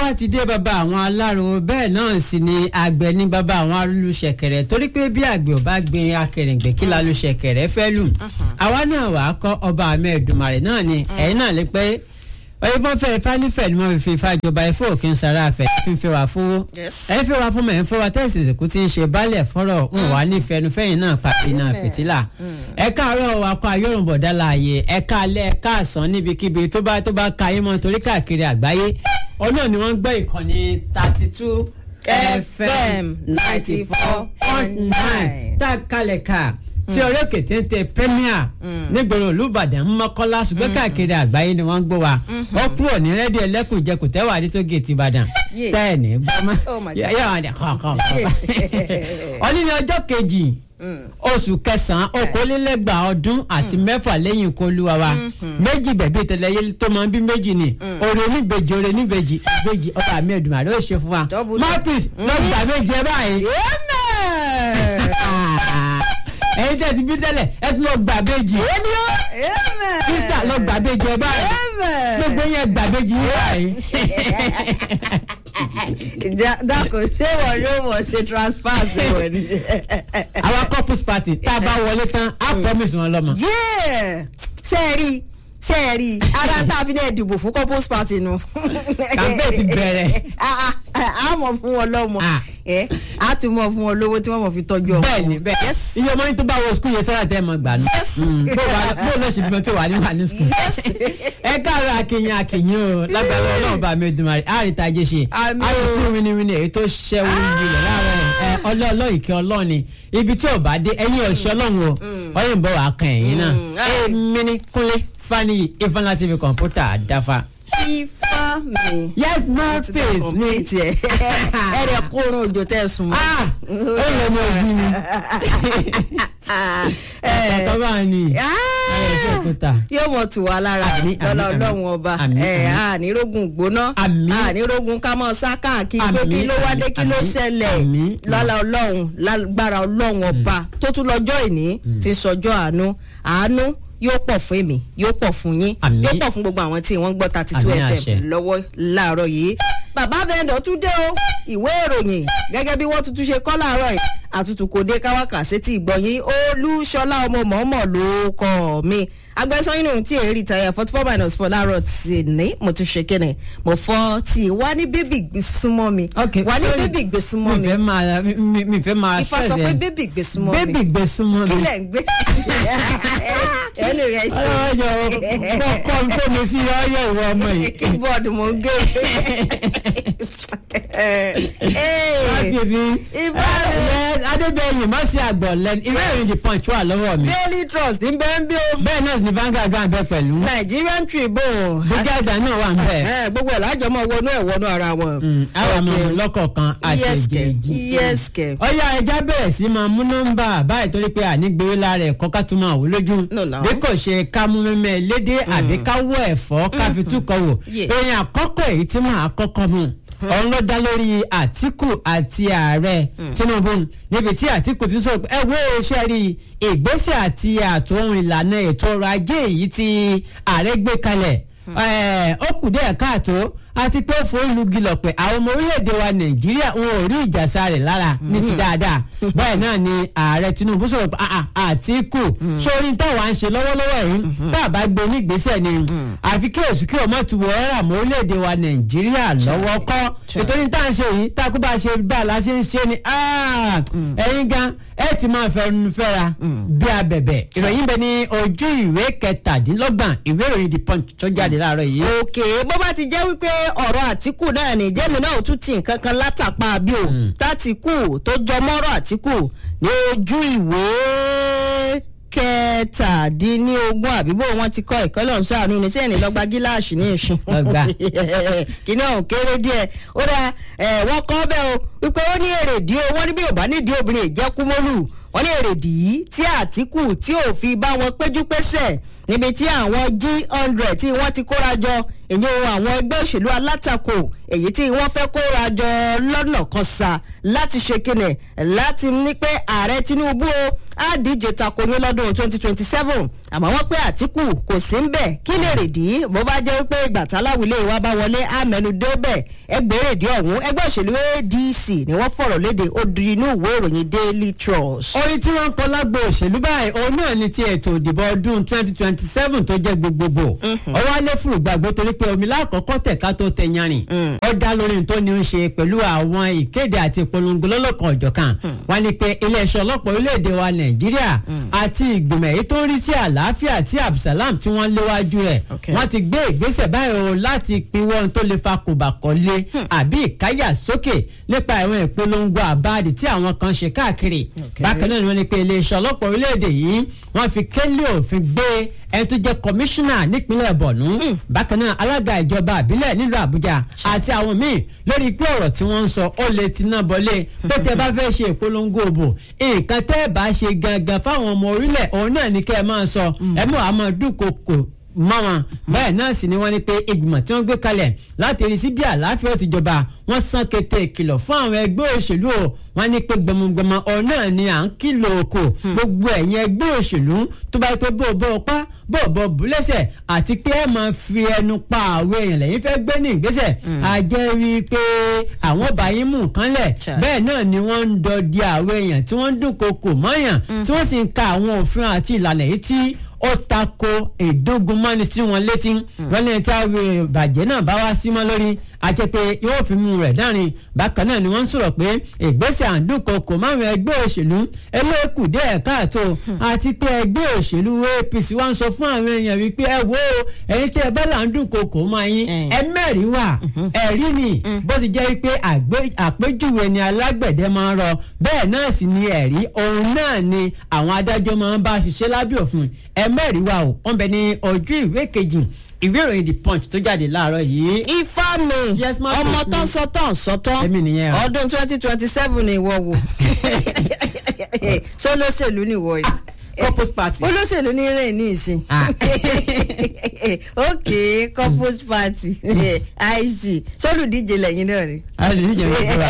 sátidé bàbá àwọn alárò bẹ́ẹ̀ náà sì ni àgbẹ̀ ní bàbá àwọn alùṣẹ̀kẹ̀rẹ̀ torí pé bí àgbẹ̀ ò bá gbin akẹrìngbẹ̀ kí lálùṣẹ̀kẹ̀rẹ̀ fẹ́ lù àwa náà wà á kọ́ ọba àmì ẹ̀dùnmàrè náà ni ẹ̀yin náà lè pé ọyẹ́bọ́n fẹ́ ifá nífẹ̀ẹ́ ni wọ́n fi fi ifá jọba ifá òkè ń sara àfẹ́ fi ń fẹ́ wá fún ẹ̀yin fẹ́ wá fún mẹ́rin fẹ́ wá tẹ́sí ìsìnkú tí ń ṣe baálẹ̀ fọ́rọ̀ ń wà nífẹ̀ẹ́nufẹ́yìn náà pàpín náà fìtílà ẹ káàárọ̀ akọ ayọ́rùnbọ̀dá láàyè ẹ káalẹ́ ẹ káàsán níbikíbi tó bá tó bá ka yín mọ́ torí káàkiri àgbáyé ọ̀nà ni wọ́n ń gbọ́ ìkànnì thirty two fm ninety four point nine tá a kalẹ̀ ká tí ọ̀rẹ́ kètéńté premier nígboro olùbàdàn mọ́kọ́lá ṣùgbọ́n káàkiri àgbáyé ni wọ́n ń gbọ́ wa ó kúrò ní rédíò ẹlẹ́kùnjẹkù tẹ́wà àdìtò gèètì ìbàdàn tẹ́ẹ̀nì gbọ́mọ́ yóò wà ní kọ̀ọ̀kan. ọ̀ní ni ọjọ́ kejì oṣù kẹsàn-án okòólélẹ́gbàá ọdún àti mẹ́fà lẹ́yìn ikú olúwa wa méjì bẹ̀bí tẹ̀lẹ́yẹ tó máa ń bí méjì ni òrè oníbejì òrè oníbejì ìbejì ọba mi ẹ̀dùnmá ló ṣe fún wa mọ́pìs lọ́gbà méje báyìí ẹyin tẹ́ ti bí tẹ́lẹ̀ ẹ tún lọ gbà béjì. krista lọ gbà béjì ẹ báyìí gbogbo yẹn gbà béjì yín báyìí. dákò ṣé wọn yóò wọ ṣe transfer sí wọn ni. àwa couples party tá a bá wọlé tán á promise wọn lọ́mọ. ṣé ẹ rí i ṣe é rí i ara tá a fi náà dìbò fún couples party nu. campaign ti bẹ̀rẹ̀. a mọ̀ fún wọn lọ́mọ a tún mọ̀ fún wọn lówó tí wọ́n mọ̀ fi tọ́jú ọmọ. bẹ́ẹ̀ni bẹ́ẹ̀ iye ọmọ yín tó bá wọ skul yẹn sára tẹ ẹ mọ gbà nù. bó lọ ṣe bímọ tó wà ní wà ní skul. ẹ káàárọ̀ akínyìn akínyìn o lágbára Ọlọ́run bá mi Èdùmàrè àríta jẹ ṣe àríkú winiwini èyí tó ṣẹwó yìlẹ láàárọ̀ ọlọ́ọ̀lọ́ ìkẹ́ ọlọ́ọ̀ni ibi tí ò bá dé ẹ̀yìn ọ̀ṣọ́ ọlọ́run o ọyìn bọ̀ wá kan ẹ̀yìn náà èmi ní kúnlé fani ifeanyi tv kọ̀ǹpútà àdáfà. ifá mi. yes more space ní tiẹ̀ ẹ rẹ̀ kóró òjò tẹ̀ sùn mọ́. ó yẹ ọmọ òbí mi. ọ̀tọ̀ bá ní ayé iṣẹ́ òkúta. yóò mọ̀ tù wá lára lọ́la ọlọ́run ọba ànírógùn gbóná ànírógùn ká mọ̀ sá káàkiri pé kí ló wá dé kí ló ṣẹlẹ̀ lọ́la ọlọ́run lágbára ọlọ́run ọba tó tún lọ́jọ́ ìní ti sọjọ́ àánú àánú yóò pọ̀ fún èmi yóò pọ̀ fún yín yóò pọ̀ fún gbogbo àwọn tí wọ́n ń gbọ́ thirty two fm lọ́wọ́ láàárọ̀ yìí bàbá vendor tún dé o ìwé ìròyìn gẹ́gẹ́ bí wọ́n tuntun ṣe kọ́ láàárọ̀ yìí àtútù kò dé káwákà sétí ìgbọ̀nyín olúṣọlá ọmọ mọ̀ọ́mọ̀ ló kọ́ mi agbẹ́sán inú tí èyí rìtáyà forty four minus four láàárọ̀ tì ní mo tún ṣe kéne mo fọ́ tí wá ní bébì gbé súnmọ́ mi wá ní bébì gbé súnmọ́ mi mi fẹ́ máa mi fẹ́ máa ifá sọ pé bébì gbé súnmọ́ mi bébì gbé súnmọ́ mi kílẹ̀ ń gbé ẹnu rẹ̀ sí. ọyọ kọ́ ń kó mi sí ọyọ ìwọ ọmọ yìí. keyboard mo ń gé. adébẹ̀yìn má sí àgbọ̀ lẹ́nu ìwé ìròyìn the punch wà lọ́wọ́ mi. daily trust ń bẹ́ ń bí o. bẹ́ẹ̀ náà ni Vanguard gbà ń bẹ pẹ̀lú. Nigerian Tribune. brigada náà wà ń bẹ̀. gbogbo ẹ̀ lájọ mọ́ wọnú ẹ̀ wọnú ara wọn. àwọn ọmọ lọ́kọ̀ọ̀kan àti èjèèjì. yẹ́sìkẹ̀. ọyá ẹja bẹ̀rẹ̀ sí máa mú nọ́mbà báyìí torí pé ànígbèrè lára ẹ̀kọ́ ká tún máa wò lójú. bí kò ṣe ká mú mẹ́mẹ́ lédè àbí ká wọ ẹ̀fọ́ ká fi túkọ̀ wò. èèyàn àkọ́kọ́ èyí tí màá kọ́kọ́ mú òun ló dá lórí àtìkù àti ààrẹ tinubu níbi tí àtìkù ti sọ ẹ wo iṣẹ́ rí ìgbésẹ̀ àti àtòhun ìlànà ètò ọrọ̀ ajé èyí tí ààrẹ gbé kalẹ̀ ó kù díẹ̀ káàtó àti pé fún lugilọ̀ pé àwọn ọmọ orílẹ̀-èdè wa nàìjíríà wọn ò rí ìjàsá rẹ̀ lára ní ti dáadáa bẹ́ẹ̀ náà ni ààrẹ tinubu sọ̀rọ̀ pé àtìkù sórí táwa ń ṣe lọ́wọ́lọ́wọ́ yìí tá a bá gbé nígbésẹ̀ ni àfi kí èsù kí ọmọ tu wọ́ọ́rà mọ́ orílẹ̀-èdè wa nàìjíríà lọ́wọ́ kọ́ nítorí tá à ń ṣe yìí tá a kú bá a ṣe bá a la ṣe ń ṣe ni ẹ̀yin gan ẹ ti máa fẹnu fẹ́ra bí abẹ̀bẹ̀ ìròyìn bẹ ní ojú ìwé kẹtàdínlọ́gbọ̀n ìwé ìròyìn the punch tó jáde láàárọ̀ yìí. òkè bó bá ti jẹ́ wípé ọ̀rọ̀ àtìkù náà ní jẹ́mi náà ò tún ti nǹkan kan látàpá bí o tátìkù tó jọ mọ́rọ̀ àtìkù ní ojú ìwé kẹtàdínlógún àbíbò wọn ti kọ ìkọlọ ń sàánú ní sẹ́yìn lọ́gba gíláàsì ní ìsìn kìnìún ọ̀hún kéré díẹ̀ ó dá wọ́n kọ́ bẹ́ẹ̀ o wípé ó ní èrèdí o wọ́n ní bí yorùbá nídìí obìnrin ìjẹ́kúmọ́lù wọ́n ní èrèdí yìí tí àtìkù tí ò fi bá wọn péjú pésẹ̀ níbi tí àwọn g hundred tí wọ́n ti kóra jọ ìyẹn àwọn ẹgbẹ́ òṣèlú alátakò èyí tí wọ́n fẹ́ kóra jọ lọ́nà kan sa láti ṣe kíni láti ní pé ààrẹ tinubu o á díje tako yín lọ́dún twenty twenty seven àmọ́ wọ́n pé àtìkù kò sí ń bẹ̀ kí lè rèdí bó bá jẹ́ pé gbàtà láwùlé wa bá wọlé àmẹ́nu dé bẹ̀ ẹgbẹ́ rèdí ọ̀hún ẹgbẹ́ òṣèlú adc ni wọ́n fọ̀rọ̀ léde ó di inú ìwé ìròyìn daily trust. orin tí wọ́n ń kọ lágbo òṣèlú báyìí òun náà ni ti ètò ìdìbò ọdún twenty twenty seven tó jẹ́ gbogbogbò ọwọ́ alẹ́ fún ìgbàgbọ́ torí pé omi lákọ̀ọ́kọ́ tẹ̀ka tó tẹ yanrìn ó dá lórí tó ní í ṣe pẹ̀lú àwọn ìkéde àti ìpolongo lọ́lọ́kan ọ̀jọ̀kan wọ́n ní pé iléeṣẹ́ ọlọ́pàá orílẹ̀-èdè wa nàìjíríà àti ìgbìmọ̀ èyí tó ń rí sí àlàáfíà tí abdulsalam tí wọ́n léwájú rẹ̀ wọ́n ti gbé ìgbésẹ̀ báyìí o láti pinwọ́ ohun tó lè fa kòbàkọ́lé àbí ìkáyà sókè nípa àwọn ìpolongo àbáàdì tí àwọn kan ṣe káàkiri bákan náà ni wọ́n ní pé iléeṣẹ́ ọlọ́pàá orílẹ̀-èdè yìí wọ́n fi kélé òfin gbé ẹni tó jẹ́ kọmíṣánná nípínlẹ̀ bọ̀nú bákan náà alága ìjọba àbílẹ̀ nílùú àbújá àti àwọn míì lórí pé ọ̀rọ̀ tí wọ́n ń sọ ó lè ti náà bọ́lé pé tẹ́ bá fẹ́ ṣe ìpolongo òbò nǹkan tẹ́ ẹ bá ṣe gangan fáwọn ọmọ orílẹ̀ òun náà ní kẹ́ ẹ máa sọ ẹ mọ̀ àmọ́ dúnkokò mọ́ wọn bẹ́ẹ̀ náà sì ni wọ́n ní pé ìgbìmọ̀ tí wọ́n gbé kalẹ̀ láti rí sí bí àlàáfíà ti jọba wọ́n sàn kété ìkìlọ̀ fún àwọn ẹgbẹ́ òṣèlú o wọ́n ní pé gbọmọgbọmọ ọ̀hún náà ni à ń kìlọ̀ oko gbogbo ẹ̀yin ẹgbẹ́ òṣèlú tó bá yẹ pé bó bó pa bó bó búlẹ́sẹ̀ àti pé ẹ máa fi ẹnu pa àwọn èèyàn lẹ́yìn fẹ́ gbé ní ìgbésẹ̀ a jẹ́ rí i pé àwọn ọba yín mú nǹkan lẹ̀ bẹ́ẹ̀ náà ni wọ́n ń dọdí àwọn èèyàn tí wọ́n ń dúnkokò mọ́yàn tí wọ́n sì ń ka àwọn òfin àti ìlànà yìí tí ó tako ìdógun mọ́ni sí wọn létí wọ́n lè ta bàjẹ́ náà bá wá sí mọ́ lórí àti pé yóò fi mú rẹ̀ dárin bákan náà ni wọ́n ń sọ̀rọ̀ pé ìgbésẹ̀ àǹdùnkọkọ̀ márùn ẹgbẹ́ òṣèlú elékùdé ẹ̀ka àtò àti pé ẹgbẹ́ òṣèlú apc wá ń sọ fún àwọn èèyàn wípé ẹ wo ẹ̀yin tẹ́ ẹ bá làǹdùnkọkọ̀ máa yín ẹ mẹ́rin wà ẹ̀rí ni bó ti jẹ́ pé àpéjúwe ni alágbẹ̀dẹ máa ń rọ bẹ́ẹ̀ náà sì ni ẹ̀rí òun náà ni àwọn adájọ́ máa ń bá ṣiṣẹ́ lábẹ́ òfin ẹ mẹ́rin wà ó wọ́n bẹ ní ojú ìwé kejì ìwé ìròyìn the punch tó jáde láàárọ̀ yìí. ifá mi ọmọ tó ń sọ tán sọ tán ọdún twenty twenty seven ni ìwọ wò ṣé olóṣèlú ni ìwọ yìí corpus party. olóṣèlú ní rìn ní ìsìn. ok corpus party ig sólùdíje lẹ́yìn náà ni. olùdíje ló kúra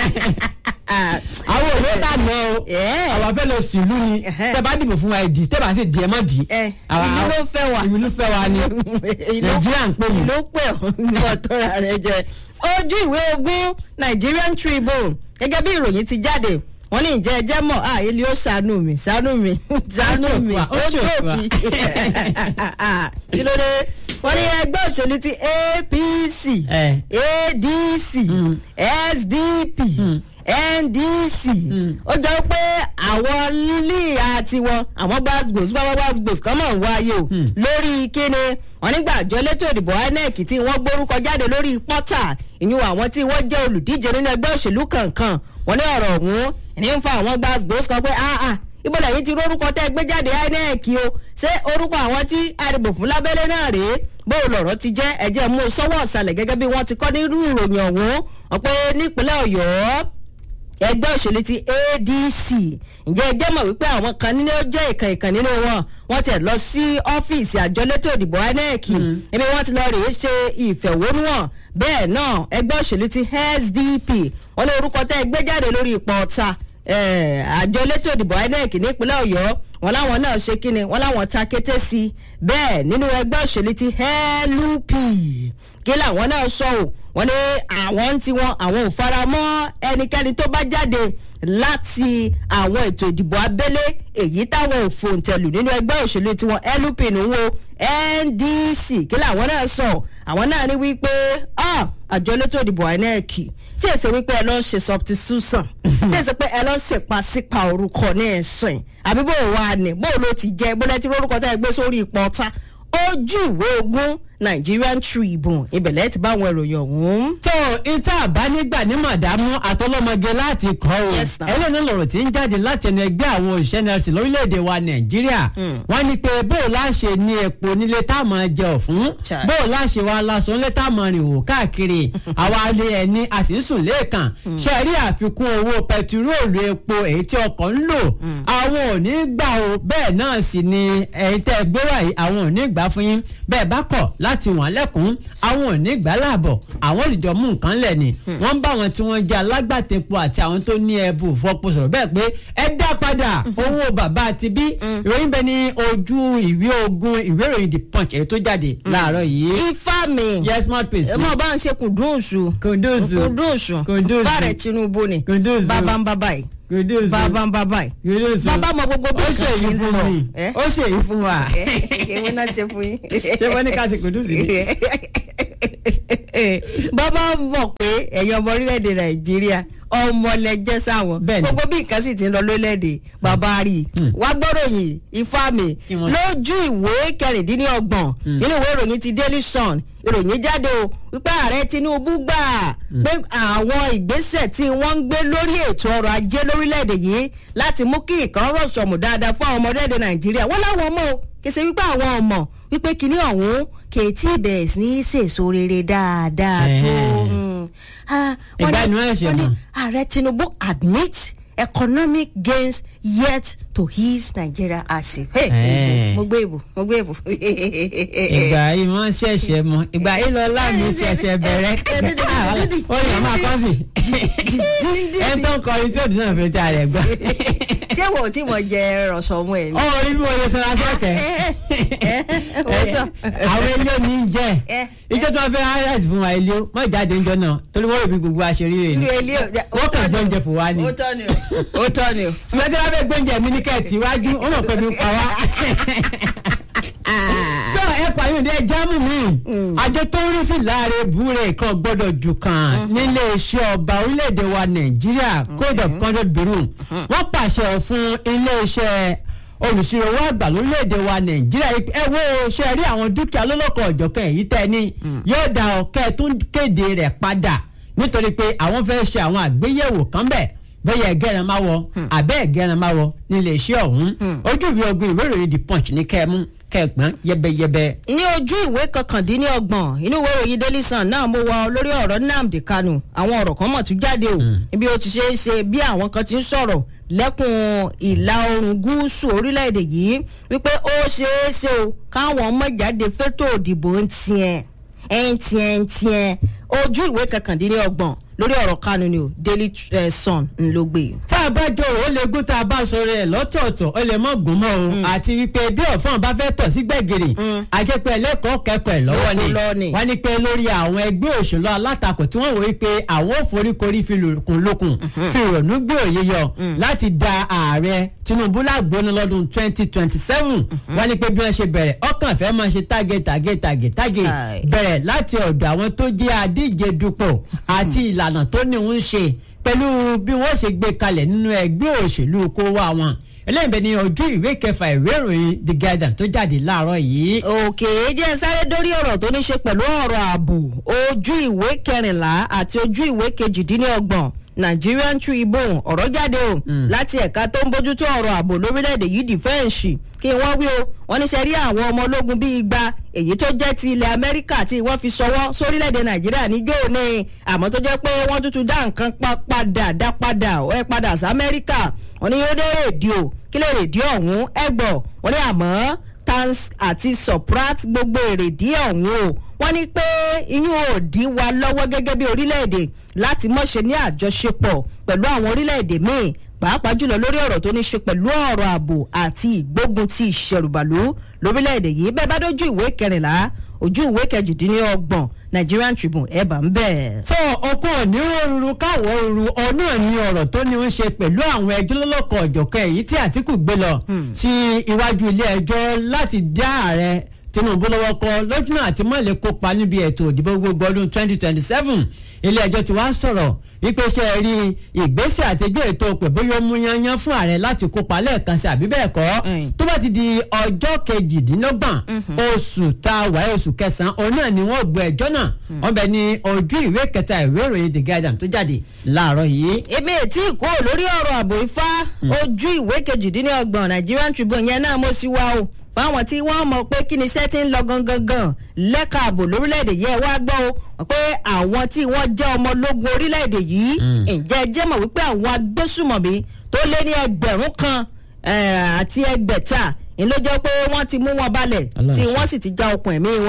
àwọn òwe ká lọ o àwọn afẹ́ lọ sí ìlú ni tẹ́ bá dìbò fún wa ẹ̀ dì tẹ́ bá sì di ẹ̀ mọ́ dì. ìlú ló fẹ́ wa ìlú ló fẹ́ wa ni nàìjíríà ń pè mí. ìlú pè ọ́ ní ọ̀tọ́ra rẹ jẹ ojú ìwé ogún Nigerian Tribune gẹ́gẹ́ bí ìròyìn ti jáde wọ́n ní ìjẹ́ ẹjẹ́ mọ̀ à ilé ó ṣàánú mi ṣàánú mi ṣàánú mi ó jòkì kí ló dé wọ́n ní ẹgbẹ́ òṣèlú ti APC ADC SDP ndc ó jọ pé àwọn lílì àti wọn àwọn gbàgbòs gbàgbòs kọ́ mọ̀ ń wáyé o lórí kíni wọn nígbà àjọ elétò ìdìbò inec tí wọ́n gbórúkọ jáde lórí pọ́tà ìyún àwọn tí wọ́n jẹ́ olùdíje nínú ẹgbẹ́ òṣèlú kankan wọn ní ọ̀rọ̀ ọ̀hún ní ń fa àwọn gbàgbòs kan pé áà ibo lẹ́yìn tí orúkọ tẹ́ gbé jáde inec o ṣé orúkọ àwọn tí àdìbò fún lábẹ́lẹ́ náà rèé bó lọ̀rọ̀ ti jẹ́ ẹ̀jẹ̀ mú sọ́wọ́ ọ̀sàlẹ̀ gẹ́gẹ́ bí wọ́n ti kọ́ nírú ìròyìn ọ̀hún ọ̀pẹ nípínlẹ̀ ọ̀yọ́ ẹgbẹ́ òṣèlú ti adc ǹjẹ́ ẹjẹ́ mọ̀ wípé àwọn kan nínú jẹ́ ìkan ìkan nínú wọn wọ́n tẹ̀ lọ sí ọ́fíìsì àjọ elétò ìdìbò inec ibi wọ́n ti lọ rèé ṣe ìfẹ̀hónúhàn bẹ́ẹ̀ náà ẹgbẹ́ òṣèlú ti sdp wọ́n lé orúkọ tẹ́ gbé jáde lórí ipò ọ̀ta àjọ elétò ìdìbò inec nípínlẹ̀ ọ̀yọ́ wọn láwọn náà ṣe kíni wọn láwọn ta kété sí i bẹ́ẹ̀ nínú ẹgbẹ́ òṣèlú ti LP kí làwọn náà sọ ò wọ́n ní àwọn ń tiwọn àwọn ò fara mọ́ ẹnikẹ́ni tó bá jáde láti àwọn ètò ìdìbò abẹ́lé èyí táwọn ò fòǹtẹ̀lù nínú ẹgbẹ́ òṣèlú tiwọn LP nìwo NDC kí làwọn náà sọ àwọn náà ní wípé àjọ elétò ìdìbò INEC ṣé èsè wípé ẹ lọ ń ṣe substitution ṣé èsè pé ẹ lọ ń ṣèpàṣípà orúkọ ní ẹ̀sìn àbí bó wà ní bó ló ti jẹ bó lẹ́tí lórúkọ tẹ́ ẹ gbé sórí ipò ọ̀tá ojú ìwé ogún Nigerian Tribune ibẹ̀lẹ̀ ti bá àwọn ìròyìn ọ̀hún. tó ìta àbánígbà ní màdámù àtọlọmọge láti kọ́ o ẹlẹ́nu lọ̀rọ̀ tí ń jáde láti ẹnu ẹgbẹ́ àwọn òṣìṣẹ́ nẹ́ẹ̀sì lórílẹ̀‐èdè wa Nàìjíríà wọ́n ní pé bó o láṣẹ ní epo nílé tá a máa jẹ ọ̀fun bó o láṣẹ wa lásán nílé tá a máa rìn wò káàkiri àwa alẹ́ ẹni a sì ń sùn lẹ́ẹ̀kan ṣe rí àfikún owó pẹtiróòlù epo èyí tí ọkọ̀ ń lò àwọn ò ní gbà o bẹ́ẹ̀ náà sì ni ẹ̀yin tẹ́ gbé wáyé àwọn ò ní gbà fún yín bẹ́ẹ̀ bá kọ̀ láti wọ́n lẹ́kùn àwọn ò ní gbàláàbọ̀ àwọn olùjọ mú nǹkan lẹ̀ ni wọ́n ń bá wọn tí wọ́n jẹ́ alágbàtẹ́pọ̀ àti àwọn tó ní ẹbù fọpo sọ̀rọ̀ bẹ́ẹ̀ pé ẹ dá padà owó bàbá àti bí ìròyìn bẹ ní ojú ìwé ogun ìwé ìròyìn the punch èyí tó jáde láàárọ̀ yìí. ifá mi yes smart pace. ẹ mọ̀ bá ń ṣe kùndùnsù kùndùnsù kùndùnsù Kùndùnsù. bàrẹ̀ tinubu ni Kùndùnsù. bàbá ń bàbá yìí kùndùnsù bàbá ń bàbá yìí kùndùnsù bàbá mọ gbogbo bí ó nǹkan ṣe ti èyí ń fún lọ. mi Eh? ó ṣe èyí fún wa èwo náà ṣe fún yín. ṣé wọ́n ní ká ṣe kùndùnsù ni. bàbá mọ̀ pé ẹ̀yin ọmọ orílẹ̀-èdè nàìjíríà ọmọ lẹ́jẹ́ sáwọn Bẹ́ẹ̀ni. gbogbo bí nǹkan sì ti ń lọ lórílẹ̀-èdè bàbá rí i wá gbọ́dọ̀ yìí ifá mi Kí wọ́n sọ? lójú ìwé kẹrìndínlọ́gbọ̀n nínú ìwé ìròyìn ti daily sun ìròyìn jáde o wípé ààrẹ tinubu gbà pé àwọn ìgbésẹ̀ tí wọ́n ń gbé lórí ètò ọrọ̀ ajé lórílẹ̀‐èdè yìí láti mú kí nǹkan rọ̀ṣọ̀mù dáadáa fún àwọn ọmọ orílẹ̀‐èdè nàìjíríà wọ́n láwọn ọmọ o kì í ṣe wípé àwọn ọmọ wípé kinní ọ̀hún kì í tí ì bẹ̀rẹ̀ sí ní sèso rere dáadáa tó Ẹ̀hẹ́n. mm. Ah, wọ́n Ìgbà ní- ni wọ́n ṣe wọ́n ní mọ̀. ààrẹ tinubu admit economic gains yet to his nigeria hardship. Hey, Eh. mo gbé ìbò mo gbé ìbò. ìgbà yìí wọ́n ṣẹ̀ṣẹ̀ mọ ìgbà yìí lọ láàmì ṣẹ̀ṣẹ̀ bẹ̀rẹ̀ ó yàn máa kọ́ sí ẹ tó ń kọrin tí òdì náà fi ti àrẹ̀ gbọ́. ṣé wo tí mo jẹ rọ̀ṣọ̀mù ẹ̀ ni. ó rí bí mo lè sọra sẹ́kẹ̀ òótọ́. àwọn ilé mi ń jẹ́ Eh, ìjọ tí wọ́n fẹ́ highlight fún wa ilé mọ́ ìjáde ńjọ náà torí wọ́n rò bí gbogbo aṣèré rẹ̀ ni irú ilé wọ́n kàn gbọ́njẹ fún wa ni ó tọ́ ni o ó tọ́ ni o. ṣùgbọ́n tí wọ́n fẹ́ gbọ́njẹ mi ní kẹ́ẹ̀tì iwájú ó mọ̀ pé mi ń pa wá. tó ẹ pààyàn dé jámù mi àjọ tó ń rí sí láàrin búrẹ́ kan gbọ́dọ̀ jù kan nílé iṣẹ́ ọba orílẹ̀-èdè wa nàìjíríà code of conduct bureau wọ́n pàṣẹ fún ilé iṣẹ́ olùsirò owó àgbà lórílẹ̀‐èdè wa nàìjíríà yìí pé ẹ wo ṣe rí àwọn dúkìá lọ́lọ́kọ̀ ọ̀jọ̀kan èyí tẹ́ ní yóò da ọ̀kẹ́ tó ń kéde rẹ̀ padà nítorí pé àwọn fẹ́ ṣe àwọn àgbéyẹ̀wò kan bẹ̀ bẹ́yẹ ẹ̀gẹ́rẹ́ máa wọ abẹ́ ẹ̀gẹ́rẹ́ máa wọ nílé iṣẹ́ ọ̀hún ojú ìwé ogun ìwé ìròyìn the punch ní kẹ́ẹ̀mú kẹ́ẹ̀gbọ́n yẹbẹyẹbẹ. ní ojú ìwé kọkàndínlọ́gbọ̀n inú ìwé ìròyìn daily sun náà mo wà lórí ọ̀rọ̀ nnamdi kanu àwọn ọ̀rọ̀ kan mọ̀ tún jáde o ibi ó ti ṣe é ṣe bí àwọn kan ti ń sọ̀rọ̀ lẹ́kùn ìlà oòrùn gúúsù orílẹ̀-èdè yìí wípé ó ṣeé ṣe o káwọn ọmọ jáde fétò òdìbò ń tiẹ̀ ń tiẹ̀ ń tiẹ̀ ojú ìwé kọkàndínlọ́gbọ̀n lórí ọ̀rọ̀ kanu ni o daily eh, sun ń ló gbé. tá a bá jọ ó lè gún tá a bá sọ rẹ lọ́tọ̀ọ̀tọ̀ ó lè mọ̀ gùn mọ́ o àti wípé bí ọ̀fọ̀n bá fẹ́ tọ̀ sí gbẹ̀gìrì àjẹpẹ́ ẹlẹ́kọ̀ọ́ kẹ́kọ̀ọ́ ẹ̀ lọ́wọ́ ni Lọ́wọ́ ni. wọ́n ní pé lórí àwọn ẹgbẹ́ òṣèlú alátakò tí wọ́n wò wípé àwọn òforíkorí fi lòkùn lókun fi ìrònú gbé òye yọ láti da ààrẹ tinubu lágbóná lọ́dún twenty twenty seven wọ́n ní pé bí wọ́n ṣe bẹ̀rẹ̀ ọkàn fẹ́ máa ṣe tágé tágé tágé tágé Chai. bẹ̀rẹ̀ láti ọ̀dọ̀ àwọn tó jẹ́ adíje dupò àti ìlànà tó ní ń ṣe pẹ̀lú bí wọ́n ṣe gbé kalẹ̀ nínú ẹgbẹ́ òṣèlú kó wá wọn eléyìí bẹ ní ojú ìwé kẹfà ìwé ìròyìn the guardian tó jáde láàárọ̀ yìí. òkè jẹ́ sáré dórí ọ̀rọ̀ tó ní ṣe pẹ̀lú ọ̀rọ̀ ààbò ojú ìwé kẹrìnlá àti ojú ìwé kejìdínlọ́gbọ̀n nigerian tribune ọ̀rọ̀ jáde o láti ẹ̀ka tó ń bójútó ọ̀rọ̀ ààbò lórílẹ̀‐èdè yìí dìfẹ́ǹsì kí wọ́n wí o wọ́n ní sẹ́rí àwọn ọmọ ológun bíi igba èyí tó jẹ́ ti ilẹ̀ amẹ́ríkà tí wọ́n fi ṣọwọ́ sórílẹ̀‐èdè nàìjíríà níjó ní àmọ́ tó jẹ́ pé wọ́n tuntun dá nǹkan pa padà dá padà ẹ padà sí amẹ́ríkà wọ́n ní yóò dé rédíò kí lè rédíò ọ̀hún ẹgbọ̀ wọ́n ní àmọ́ tans àti suprat gbogbo èrèdí ọ̀hún o wọ́n ní pé iyún ò dí wa lọ́wọ́ gẹ́gẹ́ bí orílẹ̀-èdè láti mọ̀ṣe ní àjọṣepọ̀ pẹ̀lú àwọn orílẹ̀-èdè míì pàápàá jùlọ lórí ọ̀rọ̀ tó ní ṣe pẹ̀lú ọ̀rọ̀ ààbò àti ìgbógun ti ìṣẹ̀rùbàlú lórílẹ̀-èdè yìí bẹ́ẹ̀ bá dójú ìwé kẹrìnlá ojú ìwé kejìdínlọ́gbọ̀n nigerian tribune ẹ̀ bá ń bẹ̀. tó ọkọ onírúurú káwọ ooru ọ̀nà ní ọ̀rọ̀ tó ní ń ṣe pẹ̀lú àwọn ẹjọ́ lọ́lọ́kọ̀ ọ̀jọ̀kan èyí tí àtìkù gbé lọ sí iwájú ilé ẹjọ́ láti dá ààrẹ tinubu lọ́wọ́ kọ lójúmọ́ àti mọ́lẹ̀ kópa níbi ètò ìdìbò gbogbo ọdún twenty twenty seven ilé ẹjọ́ ti wá sọ̀rọ̀ wípé ṣe rí ìgbésẹ̀ àtẹjọ́ ètò pé bóyá ó mú yanyan fún ààrẹ láti kópa lẹ́ẹ̀kan sí àbí bẹ́ẹ̀ kọ́ Mm. tó bá ti di ọjọ́ kejìdínlọ́gbọ̀n oṣù tá a wáyé oṣù kẹsàn-án òun náà ni wọ́n gbọ́ ẹjọ́ náà wọ́n bẹ ní ojú ìwé kẹta ìwé ìròyìn the guardian tó jáde láàárọ̀ yìí. èmi ètí ìkó lórí ọ̀rọ̀ ààbò ifá ojú ìwé kejìdínlọ́gbọ̀n nigerian tribune yẹn náà mo sì wá o fáwọn tí wọ́n mọ̀ pé kí ni iṣẹ́ ti ń lọ gangan gan lẹ́ka ààbò lórílẹ̀‐èdè yẹn wá gbọ́ o pé àwọn tí wọ́n jẹ́ ọmọ ológun orílẹ̀‐èdè yìí ǹjẹ́ ẹ jẹ́ mọ̀ wípé àwọn agbésùmọ̀mí tó lé ní ẹgbẹ̀rún kan eh, àti ẹgbẹ̀ta ń ló jẹ́ pé wọ́n ti mú wọn balẹ̀ Ọlọ́run tí ṣe. wọ́n sì ti já okùn ẹ̀mí wọn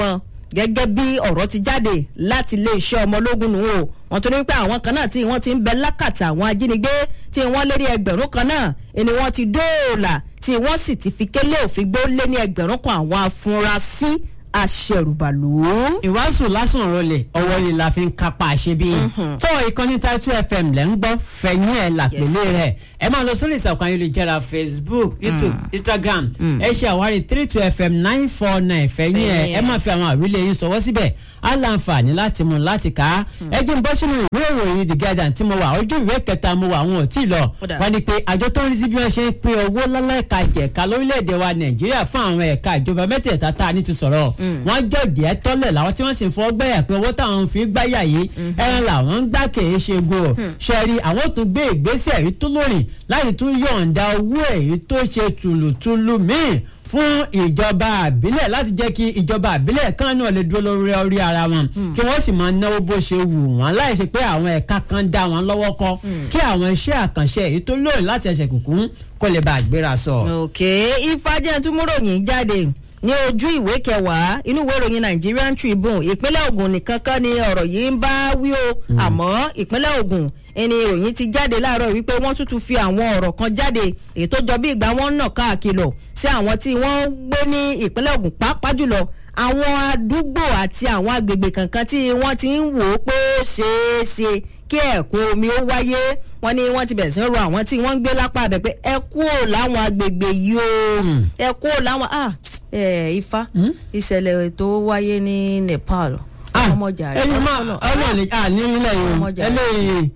gẹ́gẹ́ bí ọ̀rọ̀ ti jáde láti iléeṣẹ́ ọmọ ológun nù o wọ́n tún ní pé àwọn kan náà tí wọ́n ti ń bẹ lákàtà àwọn ajínigbé tí wọ́n lé ní ẹgbẹ̀rún kan náà ni wọ́n ti dóòlà tí wọ́n sì ti fi kélé òfin gbó lé ní ẹgbẹ̀rún kan àwọn afurasí aṣẹrùbàlù. ìwàásù lásán rọlẹ̀ ọwọ́ yìí la fi ń kápá àṣebí. tó ìkànnì Title FM lẹ́ ń gbọ́ fẹ̀yìn ẹ̀ làpẹ̀lẹ̀ rẹ̀ ẹ máa lọ sórí ìsàkùn ayélujára Facebook YouTube Instagram ẹ ṣe àwárí three two FM nine four nine fẹ̀yìn ẹ̀ ẹ máa fi àwọn àwílẹ̀ yín sọwọ́ síbẹ̀ á láǹfààní láti mú láti kà á ẹ jẹ́ ń bọ́ sínú ìwé ìròyìn The Guardian tí mo wà ojú ìwé kẹta mo wà àwọn ò tí ì lọ wọ́n ní pé àjọ tó ń rí sí bí wọ́n ṣe ń pín owó lọ́lẹ́ka jẹ̀ka lórílẹ̀‐èdè wa Nàìjíríà fún àwọn ẹ̀ka ìjọba mẹ́tẹ̀ẹ̀ta tá a ní ti sọ̀rọ̀ wọ́n jọ̀dí ẹ tọ́lẹ̀ làwọn tí wọ́n sì ń fọ́ gbẹ̀yà pé owó táwọn fi gbáyà yìí ẹran làwọn ń gbà kèé ṣe go ṣẹ́rí àwọn tún gbé ìgbésẹ̀ èyí tó lórí láti tún yọ̀ǹda owó èyí tó ṣe tùlùtùlù míì fún ìjọba àbílẹ̀ láti jẹ́ kí ìjọba àbílẹ̀ kan náà lè dúró lórí orí ara wọn kí wọ́n sì máa náwó bó ṣe wù wọ́n láì ṣe pé àwọn ẹ̀ka kan dá wọn lọ́wọ́ kọ́ kí àwọn iṣẹ́ àkànṣe èyí tó lórí láti ẹsẹ̀ kùkún kó lè bá àgbéra sọ. òkè ìfàjẹ́ túmúròyìn jáde ní ojú ìwé kẹwàá inú ìwé ìròyìn Nigerian Tribune ìpínlẹ̀ Ògùn nìkan kan ni ọ̀rọ̀ yìí ń bá wí o àmọ́ ìpínlẹ̀ Ògùn ẹni ìròyìn ti jáde láàárọ̀ wípé wọ́n tún tún fi àwọn ọ̀rọ̀ kan jáde èyí tó jọ bí ìgbà wọn nà káàkiri sí àwọn tí wọ́n gbé ní ìpínlẹ̀ Ògùn pàápàá jùlọ àwọn àdúgbò àti àwọn agbègbè kankan tí wọ́n ti ń wò ó pé ó ṣeé ṣe kí ẹ̀kún omi ó wáyé wọ́n ní wọ́n ti bẹ̀rẹ̀ sí ń rọ àwọn tí wọ́n ń gbé lápá abẹ pé ẹ kúrò láwọn agbègbè yìí o ẹ kúrò láwọn ah ifá ìṣẹ̀lẹ̀ tó wáyé ní Nepal ọmọjà rẹ ẹni máa ọlọ́ọ̀ni ní nílẹ̀ yìí eléyìí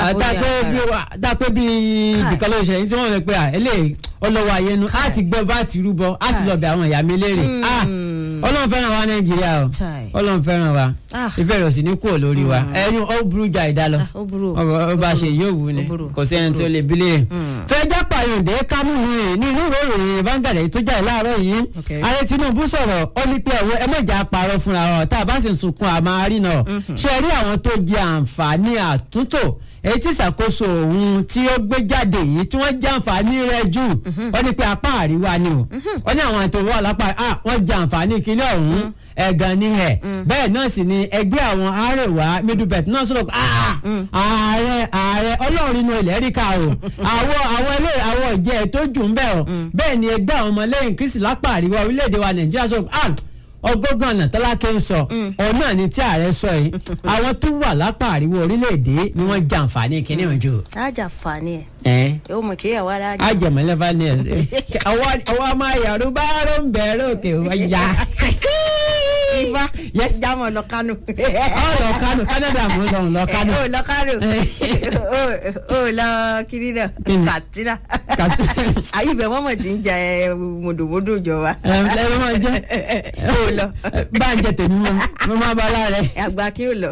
dápẹ́ bí ibìkan ló ṣe tí wọ́n rẹ̀ pé eléyìí ọlọ́wọ́ ayénu á ti gbọ́ bá ti rúbọ á ti lọ bẹ àwọn ìyá mi léèrè ọlọ́run fẹ́ràn wa nàìjíríà o ọlọ́run fẹ́ràn wa ìfẹ́ rẹ̀ sì ní kúrò lórí wa ẹni ó burú jà ìdá lọ ó bá ṣe yóò wù ni kò sí ẹni tó lè bí léèrè. tó ẹjọ́ pààyàndé kámú rìn ní inú ìròyìn báńgàdé tó jáde láàárọ̀ yìí ààrẹ tinubu sọ̀rọ̀ ó ní pé ẹ̀wọ́ ẹ mọ̀jà parọ́ fúnra wọn tá a bá sì ń sunkún àmọ́ àárínà ṣe rí àwọn tó jẹ àǹfààní àtúntò èyí tí ìṣàkóso òun tí ó gbé jáde yìí tí wọ́n jẹ àǹfààní rẹ̀ jù wọ́n ní pé apá àríwá ni o wọ́n ní àwọn ètò wà lápá wọ́n jẹ àǹfààní ìkílẹ̀ ọ̀hún ẹ̀gàn ni ẹ̀ bẹ́ẹ̀ náà sì ni ẹgbẹ́ àwọn àrẹwà middlebelt náà sọ̀rọ̀ ààrẹ ààrẹ ọlọ́run inú ilẹ̀ ríkà o àwọn àwọn ilé àwọn ìjẹ́ tó jù ń bẹ̀ o bẹ́ẹ̀ ni ẹgbẹ́ àwọn ọmọlẹ́yìn kristi lápá àríwá orílẹ̀-èdè wa nàìjíríà sọ̀rọ̀ ọgọ́gàn ọ̀nà tálákẹ́ ń sọ ọ̀nà ni tí ààrẹ sọ yìí àwọn tó wà lápá àríwá orílẹ̀-èdè ni wọ́n jàǹfààní kíní wọn jù. àjàǹfààní ẹ̀ yóò mọ̀ kí ìyàwó aláàjì. àjẹmọ́lẹ́fà ni ẹ̀ ọwọ́ ọmọ yàrá bá rò ń bẹ̀rẹ̀ òkè wáyà ifá yes jámọ lọ kánò. ọ lọ kánò Canada mo lọ lọ kánò. o lọ kánò o lọ kiri náà Katsina ayíbẹ̀ mọ́mọ́ ti ń jẹ mòdòmódò ìjọba. ẹ ẹ máa jẹ o lọ. bá a jẹ tèmi mọ mo máa bá a lára rẹ. àgbà kí o lọ.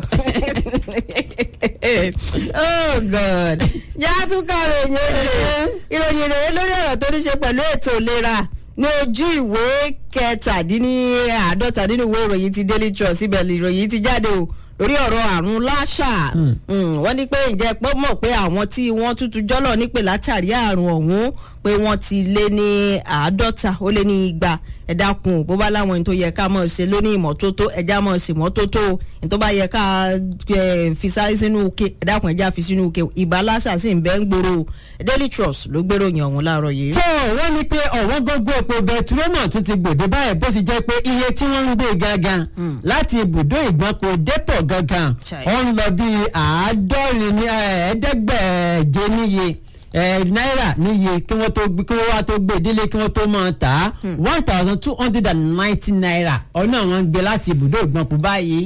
oh god yàtú tún ká ròyìn oye ìròyìn ìròyìn lórí ọ̀rọ̀ tó ní ṣe pẹ̀lú ètò ìlera ní ojú ìwé kẹtàdínláàádọ́ta nínú ìwé ìròyìn ti Daily Trust ibẹ̀ ìròyìn ti jáde o lórí ọ̀rọ̀ àrùn láṣà wọ́n ní pé ǹjẹ́ pé mọ̀ pé àwọn tí wọ́n tútù jọ́lọ̀ nípè látàrí àrùn ọ̀hún pé wọ́n ti lé ní àádọ́ta ó lé ní igba ẹ dákun bó bá láwọn ẹni tó yẹ ká mọ̀ ṣe lóní ìmọ́tótó ẹja mọ̀ ṣe mọ́tótó ẹni tó bá yẹ ká fi sáré sínú uke ẹ dákun ẹja fi sínú uke ìbá láṣà sì ń bẹ́ ń gbòòrò Daily Trust ló gbéròyìn ọ̀hún láàárọ̀ yìí. tó wọ́n ní pé ọ̀wọ́n gógó epo bẹtirómọ̀ tún ti gbòde báyìí bó ti jẹ́ pé iye tí wọ́n ń gbé gangan láti ibùdó ìgbọ́nko dépò gangan ó ń lọ bí àádọ́rin ní ẹ̀ẹ́dẹ́gbẹ̀ẹ́jẹ níye náírà níye kí wọ́n tó kí wọ́n wá tó gbé délé kí wọ́n tó máa tà á one thousand two hundred and ninety naira ọ̀nà àwọn ń gbé láti ibùdó ìgbọ́nko báyìí.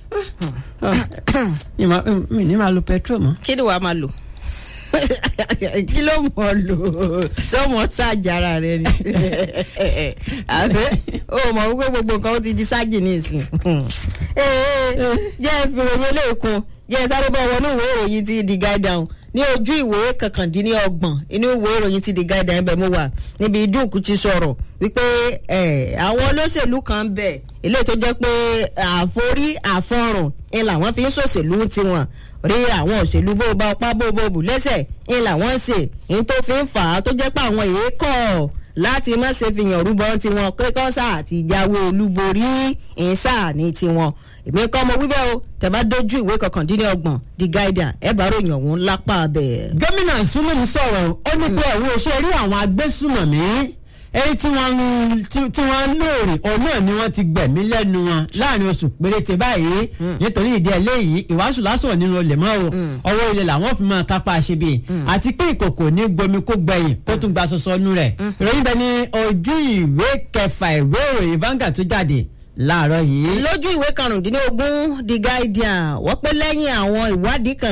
mi ní máa lo petrol mọ́. kí ni wàá máa lò kí ló mọ̀ lò sọmọ ṣàjára rẹ ni àbẹ o mọ̀ wípé gbogbo nǹkan ó ti di ságì ní ìsìn jẹ́ ìfìròyìn eléèkún jẹ́ sáré bọ́ wọnú ìwé ìròyìn ti The Guardian ní ojú ìwé kọkàndínlọ́gbọ̀n inú ìwé ìròyìn ti The Guardian ibẹ̀ mo wà níbi dúùkù ti sọ̀rọ̀ wípé àwọn olóṣèlú kan bẹ̀ eléyìí tó jẹ́ pé àforí àfọrùn ni làwọn fi ń ṣòṣèlú tiwọn rí àwọn òṣèlú bó bá ọpá bó bó bù lẹ́sẹ̀ ń làwọn ń ṣe ń tó fi ń fà á tó jẹ́ pé àwọn èyí kọ̀ láti má ṣe fi yàn rúbọ tiwọn kékọ́ sáà ti jáwé olúborí ìṣáà ní tiwọn èmi kọ́ mo wíbẹ̀ o tẹ̀ bá dojú ìwé kọkàndínlọ́gbọ̀n the guardian ẹ̀ bá ròyìn ọ̀hún lápá bẹ́ẹ̀. gómìnà Zulum sọ̀rọ̀ ó ní pé ẹ̀wọ́ ṣe rí àwọn agbésùmọ̀mí èyí tí wọ́n tí wọ́n lóòrè òun náà ni wọ́n ti gbẹ̀mí lẹ́nu wọn láàrin oṣù péréte báyìí nítorí ìdí eléyìí ìwàásù lásán nínú olè mọ́ o ọwọ́ ilé làwọn fi máa kápá ṣe bí àti pé ìkòkò ní gbomi kó gbẹ̀yìn kó tún gba sọsọ nú rẹ̀ ìròyìn bẹ ní ojú ìwé kẹfà ìwé ìròyìn Vanguard tó jáde láàárọ̀ yìí. lójú ìwé karùndínlógún the guardian wọ́n pé lẹ́yìn àwọn ìwádìí kan